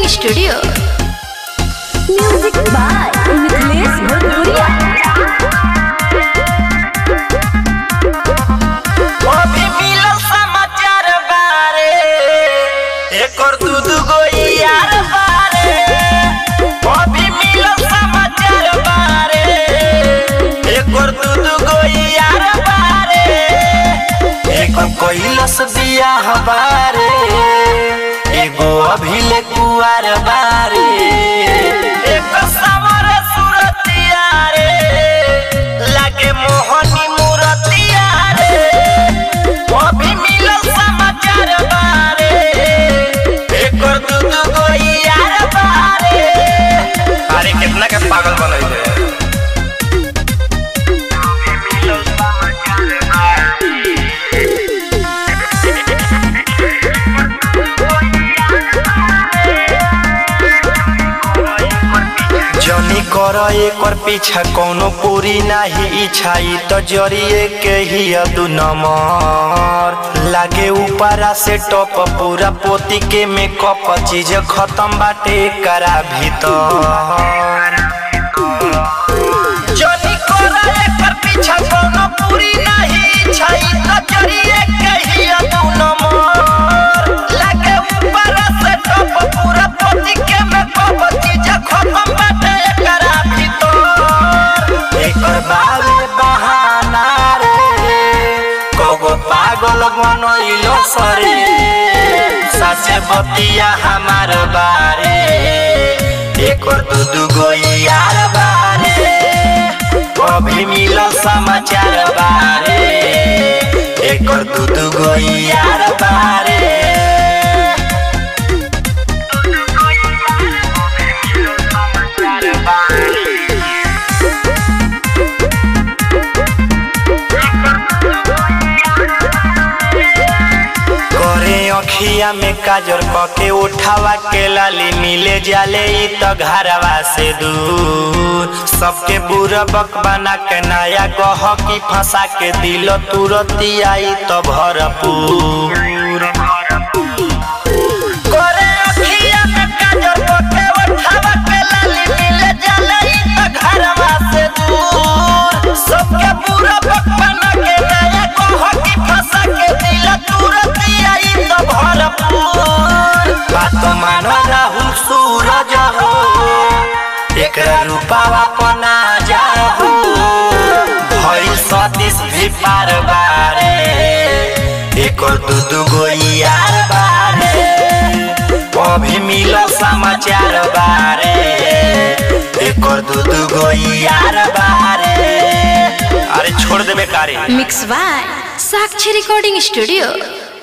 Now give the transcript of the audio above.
studio music by Mithilesh भोजपुरिया अभी मिलल समाचार बारे एकर दू दू गो यार बारे अभी मिलल समाचार बारे एकर दू दू गो यार बारे एकर कैलस बियाह बारे एगो अभी ले कुआर बारे एकर समर सुरतिया रे लागे मोहनी मूरतिया रे अभी मिलल समाचार बारे एकर दू दू गो यार बारे अरे कितना के पागल बनैले जनी कर एकर पीछा कोनो पूरी नाही इच्छा ई तो जरिए के ही दू नंबर लागे ऊपरा से टॉप पूरा पोती के मेकअप चीज खत्म बाटे करा भीतर जनी कर एकर पीछा कोनो पूरी नाही इच्छा ई तो जरिए के ही दू नंबर लागे ऊपरा से टॉप पूरा पोती के मेकअप चीज खत्म बाटे करा भीतर एकर बारे बहाना रे कोगो पागल बनइलो सरे साचे बतिया हमार बारे एकर दू दू गो यार बारे अभी मिलल समाचार बारे एकर दू दू गो यार बारे करे अखिया में काजर कके उठावा के लाली मिले जाले ई त घरवा से दूर सबके बुरा बक बना के नया गह की फंसा के दिल तुरती आई त भरपूर करे अखिया में काजर कके उठावा के लाली मिले जाले ई त घरवा से दूर सबके बुरा बक बना के नया गह की फंसा के दिल तुरती आई त भरपूर बात मानो राहुल सूरज हो एकरा रूपावा पना जाहू भइल सतीश भी पार बारे एकर दू दू गो यार बारे अभी मिलल समाचार बारे एकर दू दू गो यार बारे अरे छोड़ देबे कारे mix by Sakshi recording studio